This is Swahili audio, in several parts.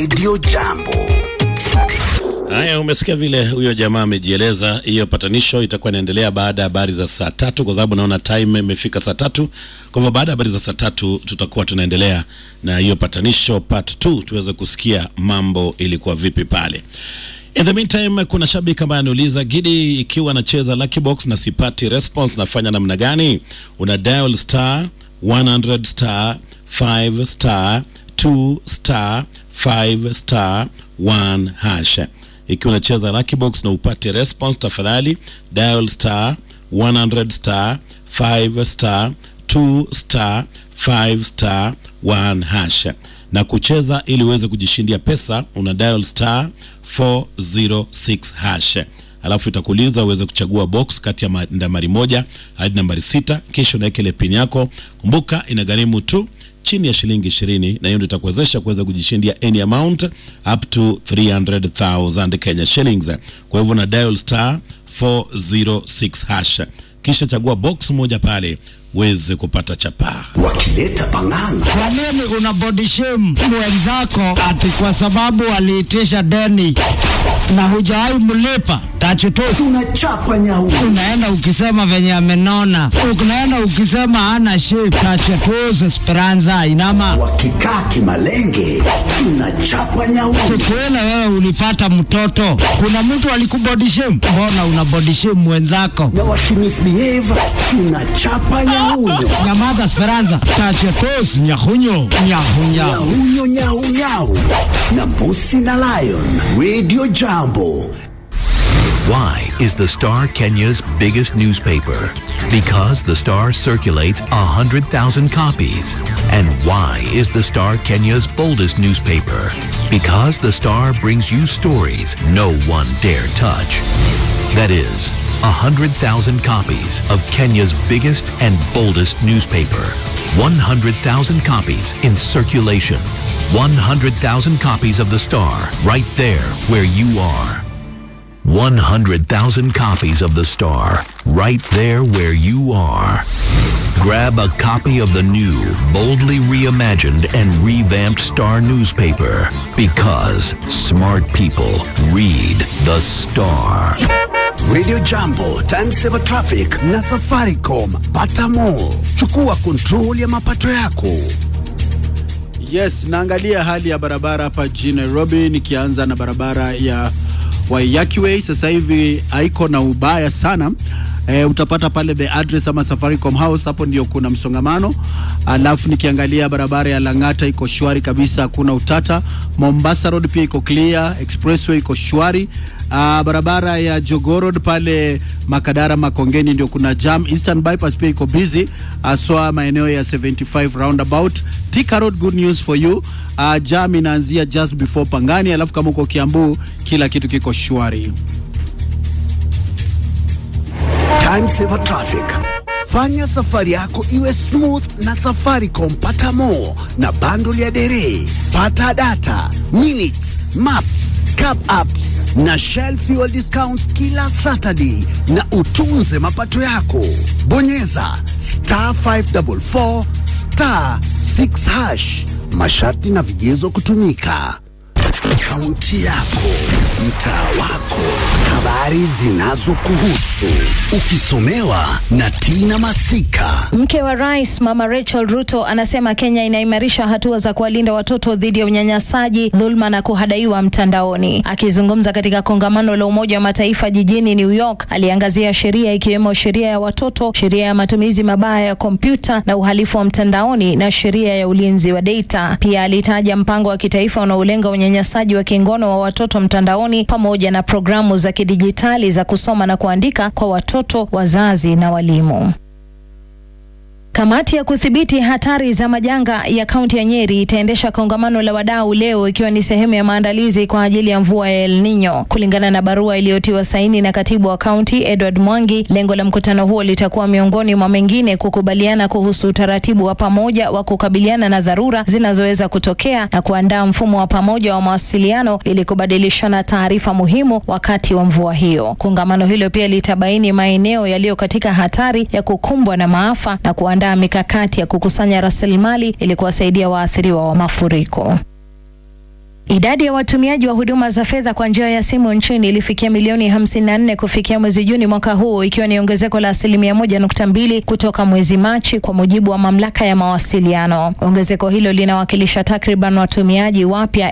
Radio Jambo. Haya, umesikia vile huyo jamaa amejieleza. Hiyo patanisho itakuwa inaendelea baada ya habari za saa tatu, kwa sababu naona time imefika saa tatu. Kwa hivyo baada ya habari za saa tatu tutakuwa tunaendelea na hiyo patanisho part 2 tuweze kusikia mambo ilikuwa vipi pale. In the meantime, kuna shabiki ambaye anauliza Gidi, ikiwa anacheza Lucky Box na sipati response, nafanya namna gani? Una dial star 100 star 5 star 2 star 5 star 1 hash. Ikiwa unacheza Lucky Box na upate response, tafadhali dial star 100 star 5 star 2 star 5 star 1 hash na kucheza ili uweze kujishindia pesa, una dial star 406 hash, alafu itakuuliza uweze kuchagua box kati ya ma- nambari moja hadi nambari sita, kisha unaweka ile pin yako. Kumbuka inagharimu tu chini ya shilingi ishirini, na hiyo ndio itakuwezesha kuweza kujishindia any amount up to 300,000 Kenya shillings. Kwa hivyo na dial star 406 hash, kisha chagua box moja pale uweze kupata chapaa. Wakileta pang'anga Kwa nini una body shame mwenzako ati kwa sababu aliitisha deni na hujawahi mlipa? Tachutu tunachapa nyau. unaenda ukisema venye amenona, unaenda ukisema hana shape. Tachutu Esperanza inama Wakikaa kimalenge tunachapa nyau. siku ile wewe ulipata mtoto, kuna mtu alikubody shame? Mbona una body shame mwenzako? Na wakimisbehave tunachapa nyauyo. Nyamaza Esperanza, tachutu nyahunyo nyahunya Nyauyo nyau nyau. Na mbusi na lion. Radio Jambo. Why is the Star Kenya's biggest newspaper? Because the Star circulates 100,000 copies. And why is the Star Kenya's boldest newspaper? Because the Star brings you stories no one dare touch. That is, 100,000 copies of Kenya's biggest and boldest newspaper. 100,000 copies in circulation. 100,000 copies of the Star right there where you are. 100,000 copies of The Star, right there where you are. Grab a copy of the new, boldly reimagined and revamped Star newspaper because smart people read The Star. Radio Jambo, Timesaver Traffic na Safaricom. Pata more. Chukua kontrol ya mapato yako. Yes, naangalia hali ya barabara hapa jijini Nairobi, nikianza na barabara ya Waiyaki Way. Sasa hivi haiko na ubaya sana. E, utapata pale the address ama Safaricom House, hapo ndio kuna msongamano. Alafu nikiangalia barabara ya Lang'ata iko shwari kabisa, hakuna utata. Mombasa Road pia iko clear, Expressway iko shwari. Uh, barabara ya Jogoo Road pale Makadara Makongeni ndio kuna jam. Eastern Bypass pia iko busy haswa maeneo ya 75 roundabout. Thika Road, good news for you. Uh, jam inaanzia just before Pangani, alafu kama uko Kiambu kila kitu kiko shwari. Timesaver Traffic. Fanya safari yako iwe smooth na Safaricom. Pata more na bundle ya dere. Pata data, minutes, maps, cab apps na Shell fuel discounts kila Saturday na utunze mapato yako. Bonyeza star 544 star 6 hash. Masharti na vigezo kutumika. Kaunti yako, mtaa wako, habari zinazokuhusu, ukisomewa na Tina Masika. Mke wa rais Mama Rachel Ruto anasema Kenya inaimarisha hatua za kuwalinda watoto dhidi ya unyanyasaji, dhulma na kuhadaiwa mtandaoni. Akizungumza katika kongamano la Umoja wa Mataifa jijini New York, aliangazia sheria ikiwemo sheria ya watoto, sheria ya matumizi mabaya ya kompyuta na uhalifu wa mtandaoni na sheria ya ulinzi wa data. Pia alitaja mpango wa kitaifa unaolenga unyanyasaji wa kingono wa watoto mtandaoni pamoja na programu za kidijitali za kusoma na kuandika kwa watoto, wazazi na walimu. Kamati ya kudhibiti hatari za majanga ya kaunti ya Nyeri itaendesha kongamano la wadau leo ikiwa ni sehemu ya maandalizi kwa ajili ya mvua ya El Nino. Kulingana na barua iliyotiwa saini na katibu wa kaunti Edward Mwangi, lengo la mkutano huo litakuwa miongoni mwa mengine kukubaliana kuhusu utaratibu wa pamoja wa kukabiliana na dharura zinazoweza kutokea na kuandaa mfumo wa pamoja wa mawasiliano ili kubadilishana taarifa muhimu wakati wa mvua hiyo. Kongamano hilo pia litabaini maeneo yaliyo katika hatari ya kukumbwa na maafa na kuandaa mikakati ya kukusanya rasilimali ili kuwasaidia waathiriwa wa mafuriko. Idadi ya watumiaji wa huduma za fedha kwa njia ya simu nchini ilifikia milioni 54 kufikia mwezi Juni mwaka huu, ikiwa ni ongezeko la asilimia 1.2 kutoka mwezi Machi, kwa mujibu wa mamlaka ya mawasiliano. Ongezeko hilo linawakilisha takriban watumiaji wapya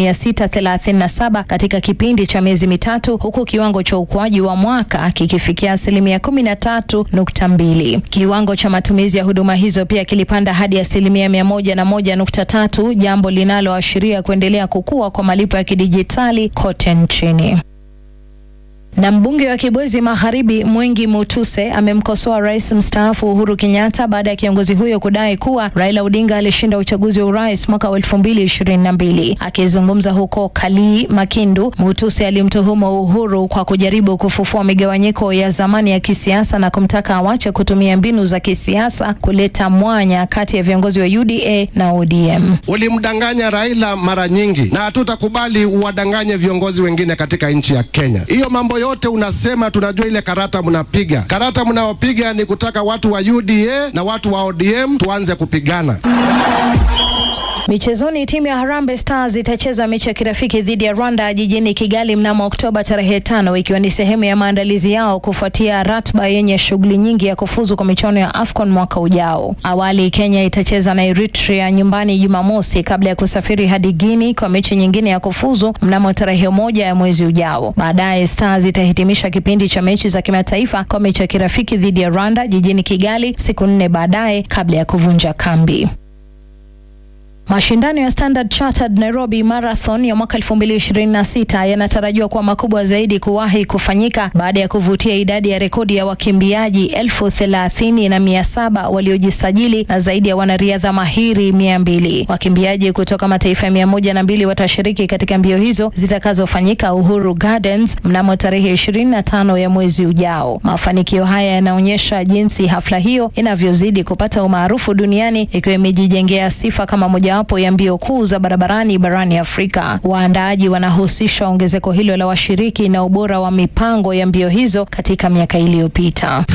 1637 katika kipindi cha miezi mitatu, huku kiwango cha ukuaji wa mwaka kikifikia asilimia 13.2. Kiwango cha matumizi ya huduma hizo pia kilipanda hadi asilimia 101.3, jambo linaloashiria kuendelea kukua kwa malipo ya kidijitali kote nchini. Na mbunge wa Kibwezi Magharibi Mwengi Mutuse amemkosoa rais mstaafu Uhuru Kenyatta baada ya kiongozi huyo kudai kuwa Raila Odinga alishinda uchaguzi wa urais mwaka wa elfu mbili ishirini na mbili. Akizungumza huko Kalii Makindu, Mutuse alimtuhumu Uhuru kwa kujaribu kufufua migawanyiko ya zamani ya kisiasa na kumtaka awache kutumia mbinu za kisiasa kuleta mwanya kati ya viongozi wa UDA na ODM. Ulimdanganya Raila mara nyingi na hatutakubali uwadanganye viongozi wengine katika nchi ya Kenya. Hiyo mambo yote unasema, tunajua ile karata mnapiga. Karata mnaopiga ni kutaka watu wa UDA na watu wa ODM tuanze kupigana. Michezoni, timu ya Harambee Stars itacheza mechi ya kirafiki dhidi ya Rwanda jijini Kigali mnamo Oktoba tarehe tano, ikiwa ni sehemu ya maandalizi yao kufuatia ratiba yenye shughuli nyingi ya kufuzu kwa michuano ya AFCON mwaka ujao. Awali Kenya itacheza na Eritrea nyumbani Jumamosi kabla ya kusafiri hadi Guinea kwa mechi nyingine ya kufuzu mnamo tarehe moja ya mwezi ujao. Baadaye Stars itahitimisha kipindi cha mechi za kimataifa kwa mechi ya kirafiki dhidi ya Rwanda jijini Kigali siku nne baadaye kabla ya kuvunja kambi. Mashindano ya Standard Chartered Nairobi Marathon ya mwaka 2026 yanatarajiwa kuwa makubwa zaidi kuwahi kufanyika baada ya kuvutia idadi ya rekodi ya wakimbiaji elfu thelathini na mia saba waliojisajili na zaidi ya wanariadha mahiri mia mbili. Wakimbiaji kutoka mataifa mia moja na mbili watashiriki katika mbio hizo zitakazofanyika Uhuru Gardens mnamo tarehe 25 ya mwezi ujao. Mafanikio haya yanaonyesha jinsi hafla hiyo inavyozidi kupata umaarufu duniani ikiwa imejijengea sifa kama moja wapo ya mbio kuu za barabarani barani Afrika. Waandaaji wanahusisha ongezeko hilo la washiriki na ubora wa mipango ya mbio hizo katika miaka iliyopita.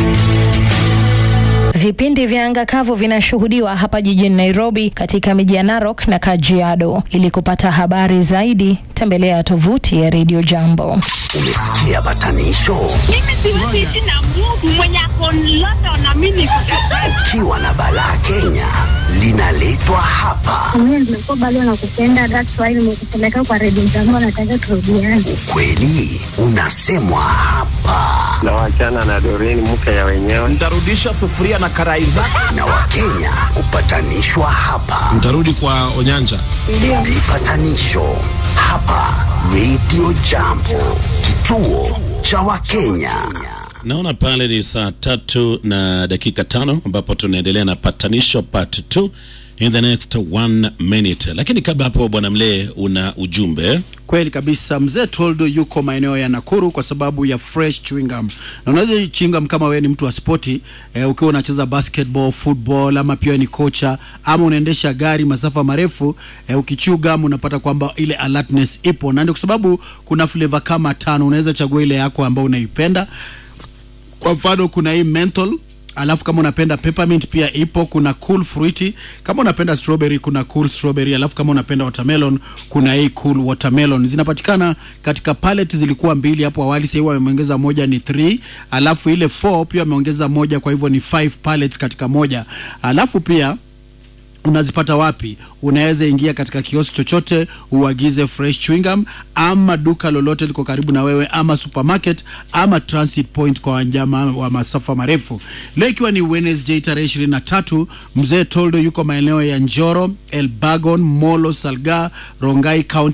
Vipindi vya anga kavu vinashuhudiwa hapa jijini Nairobi, katika miji ya Narok na Kajiado. Ili kupata habari zaidi, tembelea tovuti ya Radio Jambo. Umesikia batanisho? Mimi siwezi ishi na Mungu mwenye ako London na mimi niko Dubai. Ukiwa na balaa Kenya linaletwa hapa. Mimi nimekuwa bado nakupenda, that's why nimekupeleka kwa redio zangu, nataka turudiane. Ukweli unasemwa hapa, na wachana na Doreen mke ya wenyewe. Nitarudisha sufuria na karai zako. na Wakenya hupatanishwa hapa. Mtarudi kwa Onyanja. Vipatanisho hapa Radio Jambo, kituo cha Wakenya. Naona pale ni saa tatu na dakika tano ambapo tunaendelea na patanisho part 2 in the next one minute, lakini kabla hapo, bwana Mlee, una ujumbe Kweli kabisa, mzee Toldo yuko maeneo ya Nakuru kwa sababu ya fresh chewing gum, na unaweza chewing gum kama wewe ni mtu wa spoti eh, ukiwa unacheza basketball, football ama pia ni kocha ama unaendesha gari masafa marefu eh, ukichew gum unapata kwamba ile alertness ipo, na ndio kwa sababu kuna flavor kama tano, unaweza chagua ile yako ambayo unaipenda. Kwa mfano kuna hii menthol alafu kama unapenda peppermint pia ipo. Kuna cool fruity, kama unapenda strawberry kuna cool strawberry, alafu kama unapenda watermelon kuna hii cool watermelon. Zinapatikana katika pallet, zilikuwa mbili hapo awali, sasa hivi wameongeza moja ni 3, alafu ile 4 pia wameongeza moja, kwa hivyo ni 5 pallets katika moja, alafu pia unazipata wapi? Unaweza ingia katika kioski chochote uagize fresh chewing gum, ama duka lolote liko karibu na wewe, ama supermarket ama transit point kwa wanyama wa masafa marefu. Leo ikiwa ni Wednesday tarehe 23, mzee Toldo yuko maeneo ya Njoro, Elbagon, Molo, Salga, Rongai County